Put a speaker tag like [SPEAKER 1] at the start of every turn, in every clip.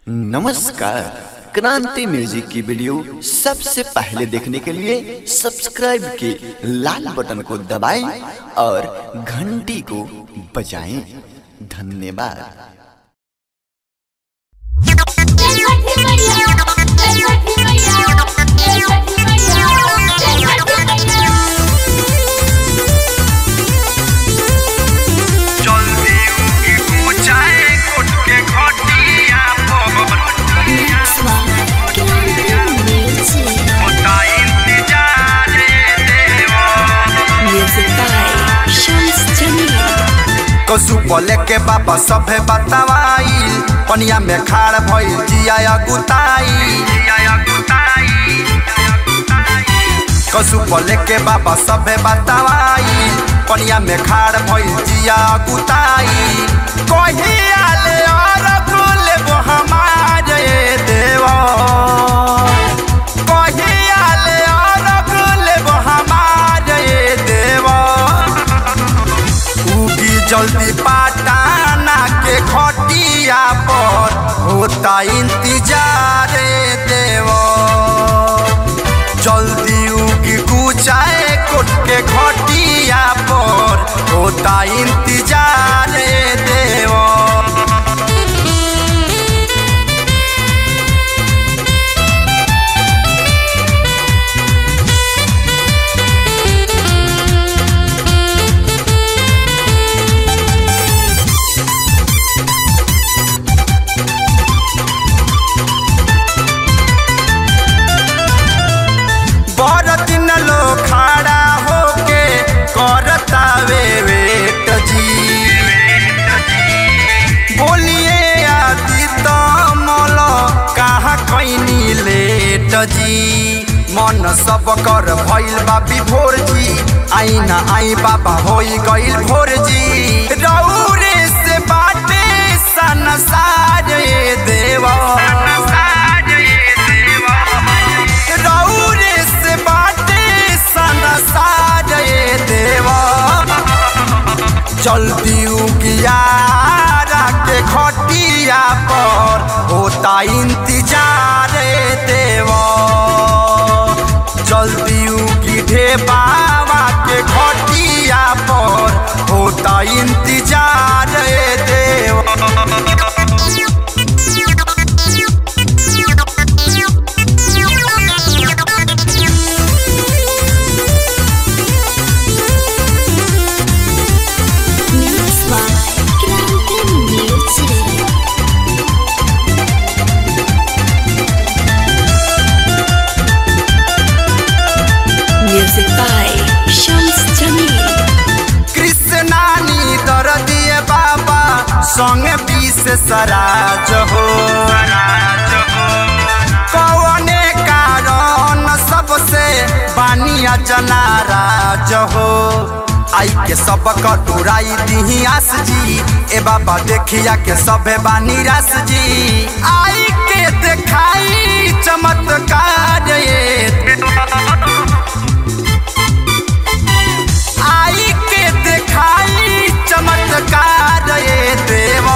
[SPEAKER 1] नमस्कार क्रांति म्यूजिक की वीडियो सबसे पहले देखने के लिए सब्सक्राइब के लाल बटन को दबाएं और घंटी को बजाएं धन्यवाद
[SPEAKER 2] जय छठी मैया जय छठी मैया जय छठी मैया जय छठी मैया
[SPEAKER 3] जल्दी उगी ऊंचाई कुट के घटिया पर होता इंतजार देवा
[SPEAKER 4] कसु बोले के बाबा सभे बतावाई पनिया में खाड़ भइल जिया गुताई
[SPEAKER 3] जिया गुताई
[SPEAKER 4] कसु बोले के बाबा सभे बतावाई पनिया में खाड़ भइल जिया गुताई कहिया ले और कुल वो हमारे देवा कहिया ले और कुल वो हमारे देवा उगी जल्दी पाटाना के खटिया पर होता इंतजार देव जल्दी उगी कुचाए कोट के खटिया पर होता इंतजार देव बड़ दिन लो खड़ा होके करता वे वेट जी बोलिए आदि तमल कहाँ कैनी लेट जी मन सब कर भइल बा विभोर जी आई ना आई बाबा होई गइल भोर जी रौरे से बाटे संसार देवा रौरे से बाटे संसार देवा जल्दी उगियारा के खटिया पर होता इंतजार देवा जल्दी उगी ढेबावा के खटिया पर होता इंतजार देवा
[SPEAKER 5] Music by Shams Jamil.
[SPEAKER 4] कृष्णानी दर दिए बाबा संग बीस सराज हो कौने कारण सबसे बानिया जनाराज हो आई के सब कटुराई दिही आस जी ए बाबा देखिया के सबे बानी रास जी आई के देखाई चमत्कार ये आई के देखाई चमत्कार ये देवा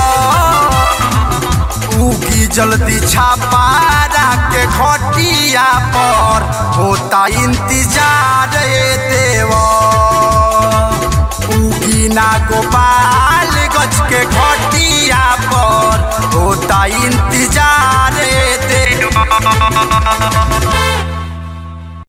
[SPEAKER 4] उगी जल्दी छापारा के खटिया पर होता इंतजार ये देवा उगी ना गोपाल गज के खटिया पर होता इंतजार ये देवा